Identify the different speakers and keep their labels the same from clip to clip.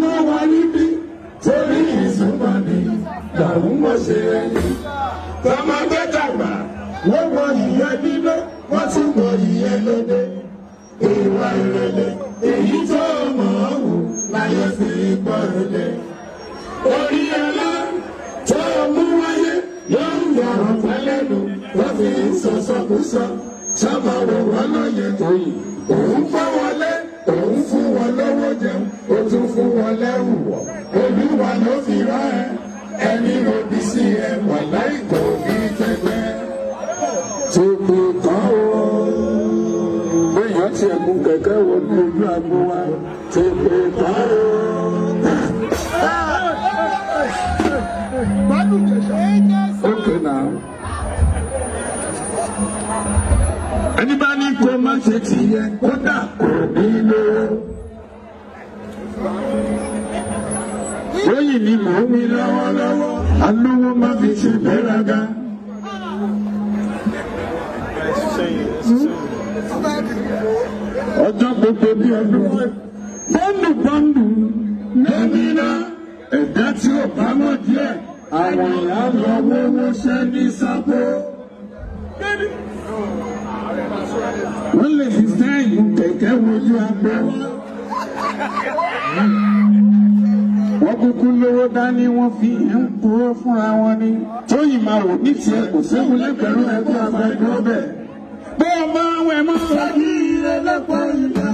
Speaker 1: súnmọ́ wa níbí torí ìsúnmọ́ ni làwọn mọ̀ ṣe ẹni. tọmọdé dàgbà wọ́n mọ ìyẹn nílé wọ́n tún mọ ìyẹn lóde. ìwà ìrẹ̀lẹ̀ èyí tó mọ̀ ọ́ wò láyé fi gbọ́ ẹ̀lẹ́. orí ẹlá tó mú wáyé yóò ń yọrọ pẹ́lẹ́nu wọ́n fi ń sọ̀sọ̀kúsọ sábà wọ̀ wọ́n lóye tó yìí. òun fọ́ wọlé òun fún wọn lówó jẹun ó tún fún wọn lẹ́rù wọ̀ olúwa ló fi rán ẹ ẹni ròbí sí ẹ wà láìpẹ́ òbí tẹgbẹ́. tètè tán o bóyá tí ẹkún kẹ̀kẹ́ wo ní ojú agbo wa tètè tán o. Okay now. ẹni bá ní kó má ṣe tìyẹ kódà kò ní lówó. lóyìn ni mò ń wí lọ́wọ́lọ́wọ́ alówó má fi ṣe gbéraga. ọjọ́ gbogbo bí ọdún bọ́ndù bọ́ndù nẹ́mínà ẹ̀dá tí ò bá mọ̀ díẹ̀ àwọn ìyá lọ wọ́wọ́ ṣẹ́ ní sábó wọ́n lè fi sẹ́yìn kẹ̀kẹ́ wojú agbo wa. wọ́n kúkú lówó dání wọ́n fi ń purọ́ fúnra wọn ni. tóyìn máa wò ní tiẹ̀ kò séwu lẹ́gbẹ̀rún ẹgbẹ́ agbẹ́dúró bẹ̀. bí ọmọ àwọn ẹ̀mọ́ fagi ẹlẹ́pọ̀ ìlà.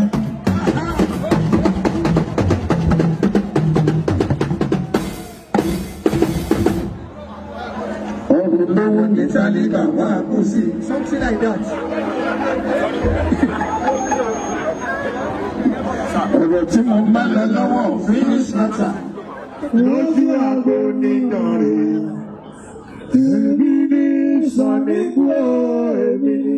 Speaker 1: ọ̀rùn lówó ní tálíkà wá kú sí.
Speaker 2: Something like that.
Speaker 1: ọ̀rọ̀ tí mo bá lọ lọ́wọ́ finish matter. lójú àgbo nínà rẹ̀ èmi ní sọ̀nìkú èmi ní.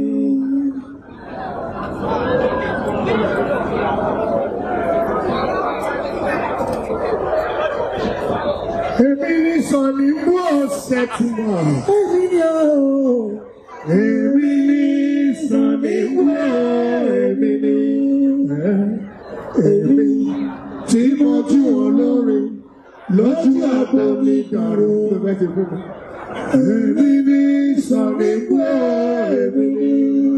Speaker 1: èmi ní sọ̀nìkú ọ̀sẹ̀ tí mo.
Speaker 2: Èmi ni o.
Speaker 1: èmi ní sọ̀nìkú èmi ní. èmi tí mo jú olórin lójú àgbo mi dàrú. èmi ní sọ̀nìkú èmi ní.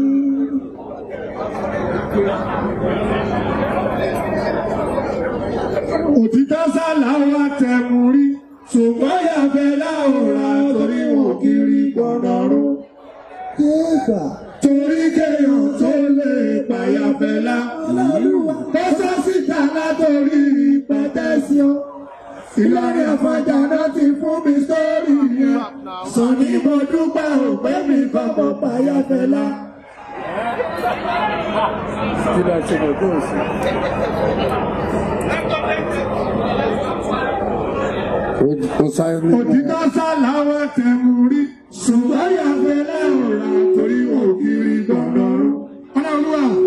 Speaker 1: òtítọ́ sálà wá tẹ̀mú rí ṣùgbọ́n yàgbẹ́ láwòrán torí wọn kiri gbọ́dọ̀rún.
Speaker 2: Jésà.
Speaker 1: torí kéèyàn tó lè pàyàfẹ́lá. ó sọ síta látòrí pẹ̀tẹ́síọ́. Ìlọrin àfọ̀jà náà ti fún mi sórí yẹn. sọ ni mo dúpẹ́ òpé mi kọ́kọ́ pàyàfẹ́lá. òtítọ́ sálà wá tẹ̀mú rí ṣùgbọ́n yàgbẹ́ láwòrán torí wọn kiri gbọ́dọ̀rún. ọlọ́run à.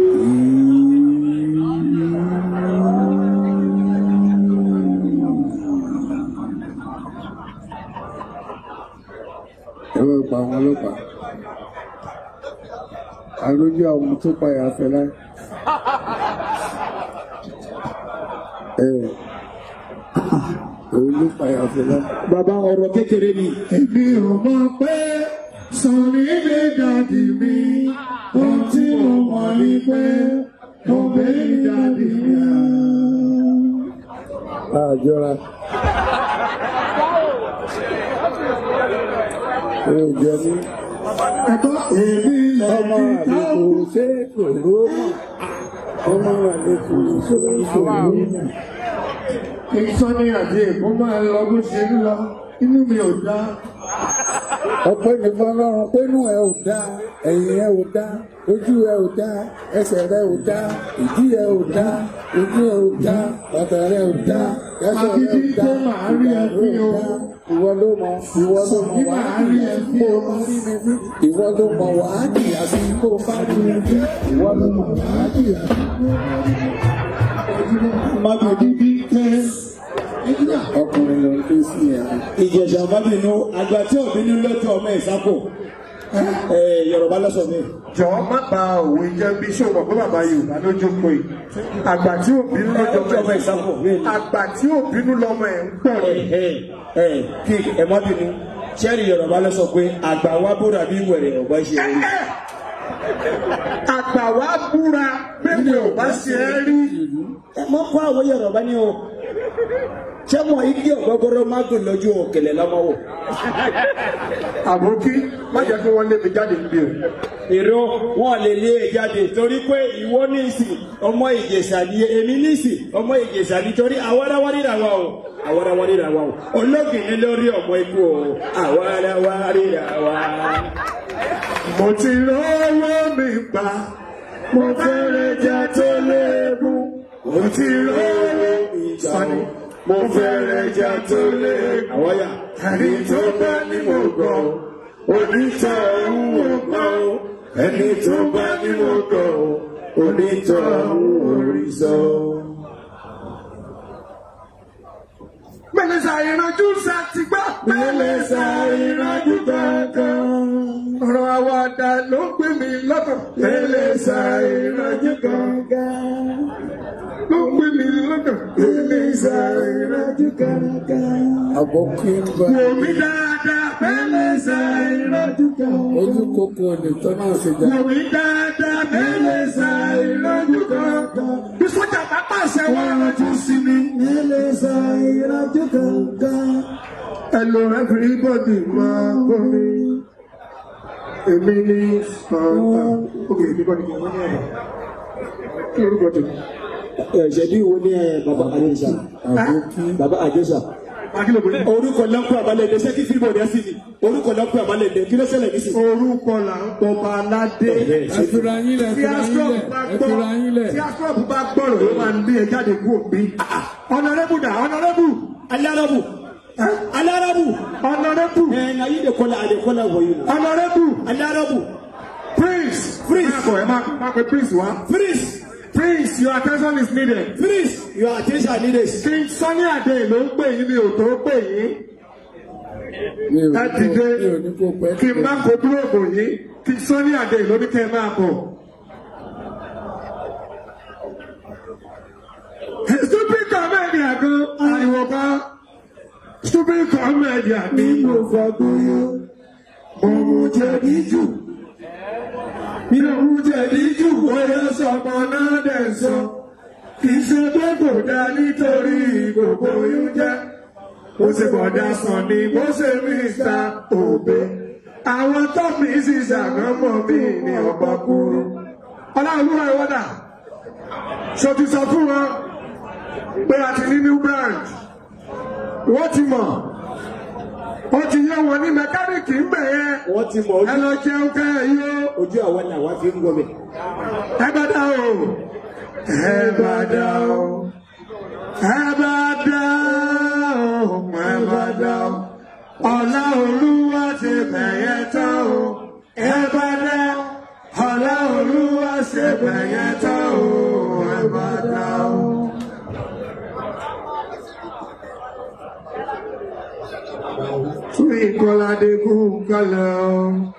Speaker 3: ẹ bá pa àwọn ọlọ́pàá àlójú àwọn tó payà fẹlá ẹ òun ló payà fẹlá.
Speaker 2: Bàbá ọ̀rọ̀ kékeré ni.
Speaker 1: Èmi ò mọ̀ pé sọ̀rí lè dàdí mi. Ohun tí mo mọ̀ ni pé mo bẹ́ dàdí mi.
Speaker 3: àjọra ẹ ò jẹ ní
Speaker 1: Ẹ̀kọ́ èmi
Speaker 3: ọmọ
Speaker 1: lẹ́ni
Speaker 3: àlejò
Speaker 1: táwọn.
Speaker 3: ṣé kòró mọ ọmọ àlejò ṣé kòró mọ.
Speaker 1: Kí Sọ́ni àti Èkó máa lọ bó ṣe ń lọ. Inú mi ò dá.
Speaker 3: ọpẹ́ ní fọ́lọ́run pẹ̀lú ẹ ò dá ẹ̀yìn ẹ ò dá ojú ẹ ò dá ẹsẹ̀ rẹ ò dá ìdí ẹ ò dá ojú ẹ ò dá bàtà rẹ ò dá ẹsẹ̀ rẹ ò
Speaker 1: Agídí
Speaker 3: dá
Speaker 1: tó máa rí ẹ
Speaker 3: ìgbà
Speaker 1: fi
Speaker 3: rẹ ò
Speaker 1: o.
Speaker 3: dá. ìwọ ló mọ ìwọ ló mọ
Speaker 1: Sọ̀rí
Speaker 3: wàá
Speaker 1: máa rí ẹ fi o.
Speaker 3: ìwọ ló mọ wàá jìyà sí kó o bá rí ẹ bí ìwọ ló mọ wàá jìyà sí.
Speaker 1: Magidi tẹ́.
Speaker 3: ọkùnrin ló ń ké sí ẹ.
Speaker 2: Ìjẹ̀sà bábìnú àgbà tí òbínú lọ́jọ́ ọmọ ìsápò. Yorùbá lọ́sọ̀ mi.
Speaker 1: jọ̀ọ́ má ba òwe jẹ́ bí ṣé o mọ̀ pé bàbá yorùbá ló jókòó yìí àgbà tí ò bínú lọ́jọ́
Speaker 2: Ẹ jọ̀ọ́ example, really.
Speaker 1: àgbà tí ò bínú lọ́mọ ẹ̀ ń pọ̀
Speaker 2: ẹ ẹ ẹ kí ẹ má bínú sẹ́ẹ̀rì yorùbá ló sọ pé àgbà wa búra bí wẹ̀rẹ̀ ọ̀gbá ṣe rí.
Speaker 1: àgbà wa búra bẹ́ẹ̀ ò bá ṣe é rí
Speaker 2: ẹ mọ kó àwọn yorùbá ni o ṣé mo igi ọgọgọrọ má gùn lójú òkèlè lọmọ wò.
Speaker 1: àbókí má jẹ́ kí wọ́n lé mi jáde níbí o.
Speaker 2: èrò wọn lè lé e jáde torí pé ìwọ ní ìsìn ọmọ ìjẹsà ni èmi ní ìsìn ọmọ ìjẹsà ni torí àwarawa ríra wa o àwarawa ríra wa o ológìní lórí ọmọ ikú o àwarawa ríra wa.
Speaker 1: mo ti rówó mi pa mo fẹ́rẹ̀ jẹ tó léegun mo ti rówó mi sani mo fẹ́rẹ̀ jẹ tó léegun.
Speaker 2: àwọn yà
Speaker 1: ẹni tó bá ní mo gbọ́ onítọ̀ ọ̀hún ò gbọ́ ẹni tó bá ní mo gbọ́ onítọ̀ ọ̀hún ò rí sọ. Mẹ́lẹ́sà ìrànjú sá ti gbọ́. Mẹ́lẹ́sà ìrànjú kankan. Ọ̀rọ̀ àwàdà ló gbé mi lọ́kàn. Mẹ́lẹ́sà ìrànjú kankan. Ló gbé mi lọ́kàn. Mẹ́lẹ́sà ìrànjú kankan.
Speaker 3: àbọ̀kí ń bá
Speaker 1: Wò mí dáadáa. Mẹ́lẹ́sà ìrànjú kankan.
Speaker 3: ojú kókó lè tọ́ náà ṣe jà.
Speaker 1: Wò mí dáadáa. Mẹ́lẹ́sà ìrànjú kankan. Bí sọ́jà bá pàṣẹ wọ́n rántí sí mi. Mẹ́lẹ́sà ìrànjú kankan. Hello everybody máa gbọ́ mi. Èmi ní Santa. Ok, èmi kọ́ ni kí n wọ́n ní ẹ̀rọ. Kí lorúkọ tèmi?
Speaker 2: ṣẹbi wo ni ẹ baba àjẹsà
Speaker 3: àbọ̀kí
Speaker 2: baba àjẹsà.
Speaker 1: Akílò bọ̀dé.
Speaker 2: orúkọ lọ́pọ̀ àbálẹ̀dẹ sẹ́kí fíìmù ọ̀dẹ́ sí ni orúkọ lọ́pọ̀ àbálẹ̀dẹ kí ló ṣẹlẹ̀ nísìnyí.
Speaker 1: Orúkọ là ń pọ̀ bá aládé.
Speaker 3: ẹ fira yín lẹ̀ ẹ
Speaker 1: Tí
Speaker 3: fira yín
Speaker 1: Astrop
Speaker 3: lẹ̀
Speaker 1: bá
Speaker 3: ẹ fira yín lẹ̀.
Speaker 1: gbọ́, tí Astrop bá gbọ́rọ̀ ló máa ń bí ẹ jáde kú òbí. Ọ̀nàrẹ́bù dà, ọ̀nàrẹ́bù,
Speaker 2: alarabu alarabu
Speaker 1: ọ̀nàrẹ́bù,
Speaker 2: ẹ na yi de kọla de kọla wọ̀nyí na
Speaker 1: ọ̀nàrẹ́bù,
Speaker 2: alarabu
Speaker 1: Prince.
Speaker 2: Prince.
Speaker 1: Máa bọ̀ ẹ máa máa pe Prince wá.
Speaker 2: freeze
Speaker 1: Prince, your attention is needed.
Speaker 2: freeze your attention needed.
Speaker 1: King Sunny Adé ló ń pè yín mi ò tó pè yín.
Speaker 3: mi ò
Speaker 1: Ẹ
Speaker 3: ní
Speaker 1: dìde
Speaker 3: kó mi ò ní kó pẹ́
Speaker 1: kí n má kó búròkù yín. King Sunny Adé ló ní kẹ́ ẹ máa bọ̀. Stupid comedy àgọ́ ariwo bá. Stupid comedy àbí mo fọdúyó. Mo mú jẹ̀bi jù. Mi ò mú jẹ̀bi jù bóyá sọmọ náà dẹ̀ sọ. Kì í ṣe pé kò dá nítorí gbogbo oyún jẹ́. Ó ṣe bọ̀dá sàn ni bó ṣe Mr. Obe. Àwọn tó mi sì ṣàgámọ̀ mi ní ọ̀pọ̀ kúrú. Ọláolúwa ìwọ́dà. Ṣo ti sọ fún wọn pé a ti ní new branch? Wọ́n ti mọ̀. Wọ́n ti yẹ wọn ní mẹkáníìkì ń bẹ̀ yẹn.
Speaker 2: wọ́n ti mọ̀
Speaker 1: Ẹ
Speaker 2: ojú
Speaker 1: lọ jẹun kẹ́ ẹ yó.
Speaker 2: ojú àwọn ni àwa fi ń gbọ́ mi.
Speaker 1: Ẹ bá dá o. Ẹ bá dá o. Ẹ bá dá o. Ẹ bá dá o. Ọlá Olúwa ti bẹ̀yẹ tán o. Ẹ bá dá o. Ọlá Olúwa ti bẹ̀yẹ tán o. Ẹ bá dá o. Tún ìkọládé kú kálẹ̀ o.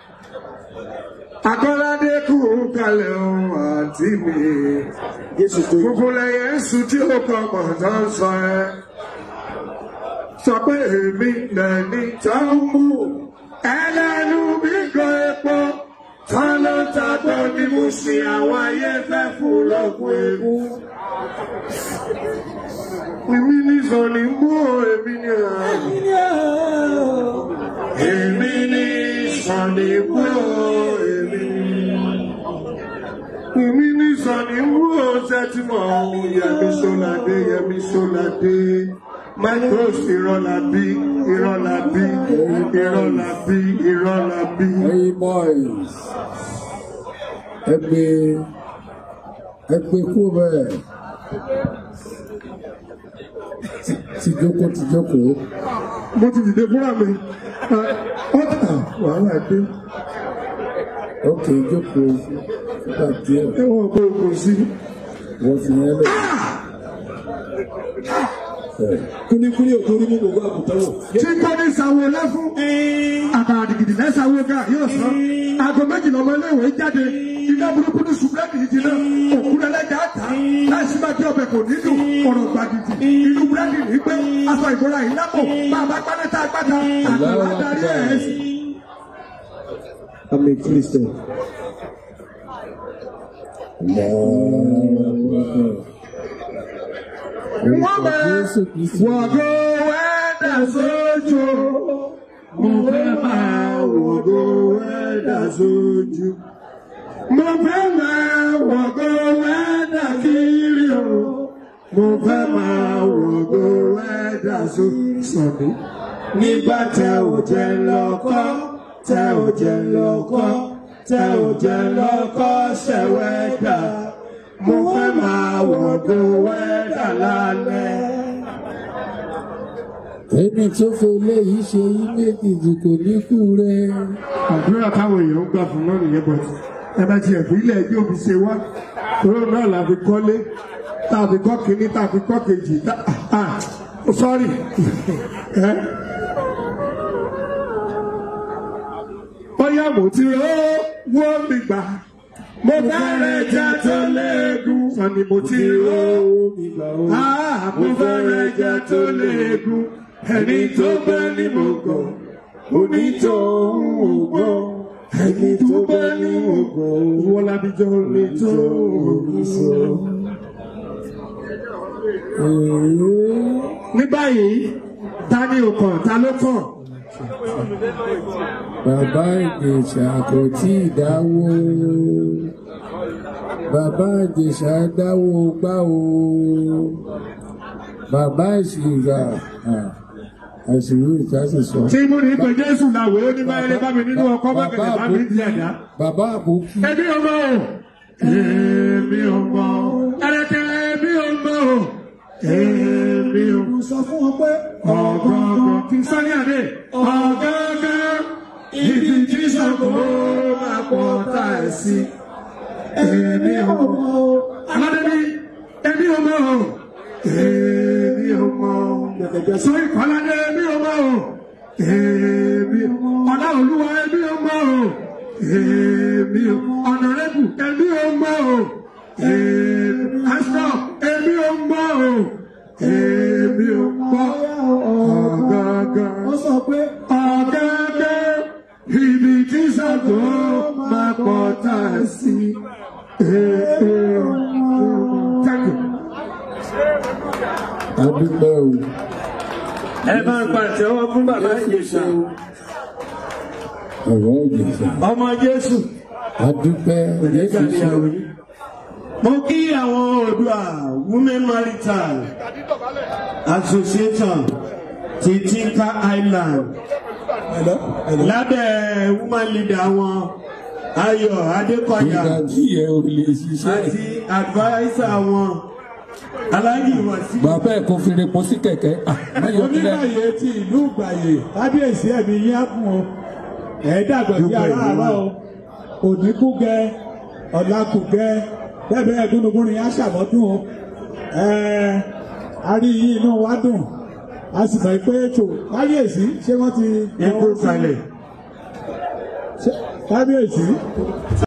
Speaker 1: Akọ́ládé kú kalẹ̀ o àǹtí mi.
Speaker 2: jésù tó
Speaker 1: Gbogbo lẹ́yẹ ń sùn tí ó kọ pọ̀ tó ń sọ ẹ́. Sọ pé èmi lẹ́ni tó ń mú. Ẹlẹ́nu mi gan epo. Tán ló ń tagbọ́ ni mo sì àwọn ayé fẹ́ fún lọ́gùn ewu. Èmi ní sọ̀ni mú o, èmi ní àná. Èmi ní sọ̀ni mú o, èmi ní. Èmi ní sọ̀ni mú o, sẹ́tìmọ̀ ọ̀hún. Yẹmi Sọ́ládé, Yẹmi Sọ́ládé. Michael Ìrọ̀lábí, Ìrọ̀lábí, Ìrọ̀lábí, Ìrọ̀lábí.
Speaker 3: ẹyin boys ẹ gbé ẹ gbé kú bẹ́ẹ̀ Ti- tìjókòó tìjókòó
Speaker 1: Mo ti dìde fúnra mi. Ọ̀tà wàhálà dé.
Speaker 3: ókè jókòó nígbà díẹ̀
Speaker 1: Ẹ̀wọ̀n kò kò sí.
Speaker 3: wọ́n fi yẹn lẹ̀
Speaker 2: kúlíkúlí ò torí mú gbogbo àgùntàn wò.
Speaker 1: tí kò ní sanwó lẹ́fún àkàrà dìgìdì lẹ́sàwó ga yóò sọ aago méjìlá ọmọ iléèwé jáde iná burúkú ní sùpẹ́ẹ̀kì yìí jiná òkú lẹ́lẹ́jà ta láìsí máa tí ọbẹ̀ kò nílò ọ̀rọ̀ gbàgìdì inú búrẹ́dì ní pé aṣọ ìbora yìí lápò bá a bá pálẹ́ tá a gbàdá àgbàlá darí ẹ̀ sí.
Speaker 2: I'm a Christian.
Speaker 1: wọ́n bẹ wọ̀gọ́ wẹ́dà sójú mo fẹ́ máa wọ̀gọ́ wẹ́dà sójú mo fẹ́ máa wọ̀gọ́ wẹ́dà kiri o mo fẹ́ máa wọ̀gọ́ wẹ́dà sójú. nígbà tẹ ò jẹ lọ́kọ́ tẹ ò jẹ lọ́kọ́ tẹ ò jẹ lọ́kọ́ ṣẹ̀wẹ́dà mo fẹ́ máa wọ̀gọ́ wẹ́dà lálẹ́.
Speaker 3: ẹni tó fẹ́ léyìí ṣe yí méjèèjì kò ní kú rẹ.
Speaker 1: àdúrà táwọn èèyàn ń gbà fún náà nìyẹn bọ̀ ẹ bá tiẹ̀ fi ilẹ̀ ẹjọ́ fi ṣe wá tóró náà la fi kọ́lé tá a fi kọ́ kínní tá a fi kọ́ kejì tá a sọ́ọ̀rì ẹ. bóyá mo ti rọ́ wọ́n mi gbà mo fẹ́rẹ̀ jẹ́ tó léegun sani mo ti rọ́ mi gbà ó. mo fẹ́rẹ̀ jẹ́ tó léegun ẹni tó bá ní mo gọ̀ onítọ̀hún ò gbọ́ ẹni tó bá ní mo gọ̀ wọ́n lábíjọ́ lè tó òun sọ. ní báyìí ta ni ò kàn ta ló kàn.
Speaker 3: bàbá ìjẹ̀ṣà kò tí ì dáwó bàbá ìjẹ̀ṣà dáwó gbá o bàbá ìṣìgà àṣírí ìtàsí sọ.
Speaker 1: tí mo ní pé jésù làwẹ̀ ó ní báyìí lè bá mi nínú ọkọ̀ bákẹ́lẹ̀ bá mi di ẹ̀dá.
Speaker 3: bàbá àbókí
Speaker 1: ẹbí ọmọ o èmi ọmọ o ẹrẹkẹ ẹbí ọmọ o èmi ọmọ. sọ fún wọn pé ọ̀gọ̀ọ̀gọ̀ kí n sáré àdé ọ̀gọ̀ọ̀gọ̀ ibi tí sọ̀kò máa pọ̀ tá ẹ̀ sí. èmi ọmọ o aládébí èmi ọmọ o èmi ọmọ o sọ ìkọládé èmi ọmọ o èmi ọlá olúwa èmi ọmọ o èmi ọ̀nàrẹ́bù èmi ọmọ o èmi aṣọ èmi ọmọ o èmi ọmọ ọ̀gángan ó sọ pé ọ̀gángan ibi tí sàgó máa pọ̀ tá a sí. Thank you.
Speaker 3: adúpẹ́ o
Speaker 2: ẹ máa ń pàtẹ́wọ́ fún bàbá ìjẹ̀ṣà
Speaker 3: ọ̀rọ̀ ìjẹ̀ṣà
Speaker 2: ọmọ jésù.
Speaker 3: adúpẹ́ jésù ṣe
Speaker 2: mo kí àwọn Oòduà women marital association ti Tinka Island lábẹ́ woman leader wọn Ayọ̀ Adékọ̀yà
Speaker 3: ìgbà tí ẹ ò lè ṣiṣẹ́
Speaker 2: àti adviser wọn Alhaji Wasiu.
Speaker 3: bàbá ẹ̀ kò fi repo sí kẹ̀kẹ́ ah, mẹ́yọ̀ kílẹ̀
Speaker 4: onígbàyè ti ìlú gbàyè kábíyèsí ẹ̀mí yín á kún o ẹ̀ dàgbà bí aráàárọ̀ o òdìkúgẹ ọ̀làkùgẹ bẹ́ẹ̀ ẹ̀dúnnugúnrin á ṣàmọ́dún o ẹ̀ a rí yín inú wa dùn a sì mọ̀ pé ètò kábíyèsí ṣé wọ́n ti.
Speaker 2: Ikú kalẹ̀.
Speaker 4: Ṣé- kábíyèsí